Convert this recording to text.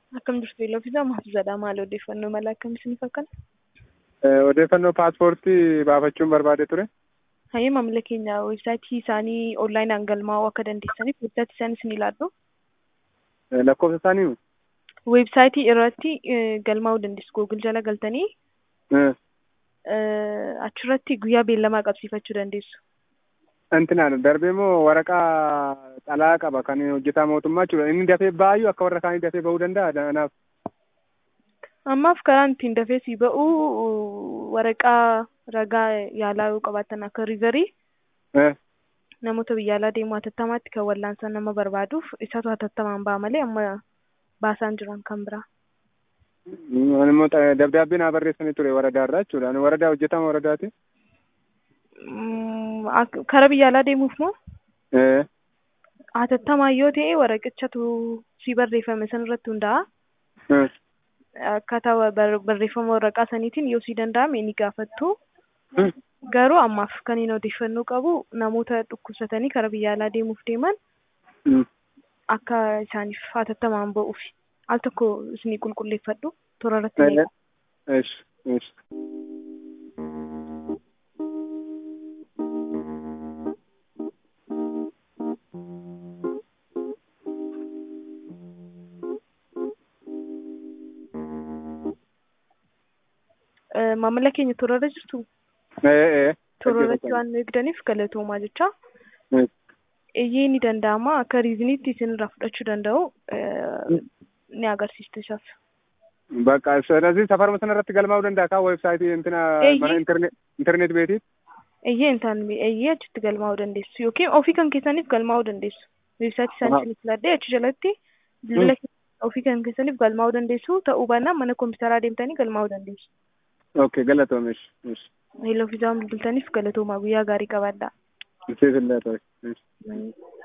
Akkam jirtu Iloofisaa Mahfuuzadha. Maali odeeffannoo mala akkamiitiin fakkaata? Odeeffannoo paaspoortii baafachuun barbaade ture. Hayyee maamila keenya weebsaayitii isaanii onlaayinaan galmaa'uu akka dandeessaniif weebsaayitii isaanii isin ilaallu. Lakkoofsa isaanii Weebsaayitii irratti galmaa'uu dandeessu. Googil jala galtanii achirratti guyyaa beellamaa qabsiifachuu dandeessu. Intinaan darbee moo waraqaa xalaa qaba kan hojjetaa mootummaa jechuudha. Inni dafee baay'uu akka warra kaanii dafee bahuu danda'a kanaaf. Ammaaf karaan ittiin dafee si ba'u waraqaa ragaa yaalaa yoo qabaatan akka riizarii namoota biyya alaa deemuu hatattamaatti kan wallaansa nama barbaaduuf isatu hatattamaan ba'a malee amma baasaan jiran kan biraa. Ani immoo dabdaabbee naa barreessanii ture waradaarraa jechuudha. Ani waradaa hojjetaa waradaati. Kara biyya alaa deemuuf moo? Hatattamaan yoo ta'e waraqichatu si barreeffame san irratti hundaa'a. Akkaataa barreeffama waraqaa saniitiin yoo si danda'ame ni gaafattu. Garuu ammaaf kan hin odeeffannoo qabu namoota dhukkubsatanii kara biyya alaa deemuuf deeman akka isaaniif hatattamaan ba'uuf al tokko isinii qulqulleeffadhu toora irratti ni Eesh, eesh. maamila keenya toora irra jirtu Ee, toora irratti waan nu eegdaniif galatoomaa jecha. Iyyee ni danda'ama akka riiziniitti isinirraa fudhachuu danda'u ni agarsiistu isaaf. Bakka ስለዚህ safaruma sana irratti galmaa'uu danda'a kaa weebsaayitii intina mana intarneet beetii. Iyyee intaan iyyee achitti galmaa'uu dandeessu yookiin ofii kan keessaniif galmaa'uu dandeessu. Weebsaayitii isaanii isin filadhee achi jalatti bilbila ofii kan keessaniif galmaa'uu dandeessu ta'uu baannaan mana kompiitaraa deemtanii galmaa'uu dandeessu. Okay, galatoomesh. Hello fiizaan bilbiltaniif galatoomaa guyyaa gaarii qabaadhaa. Siif illee ta'e.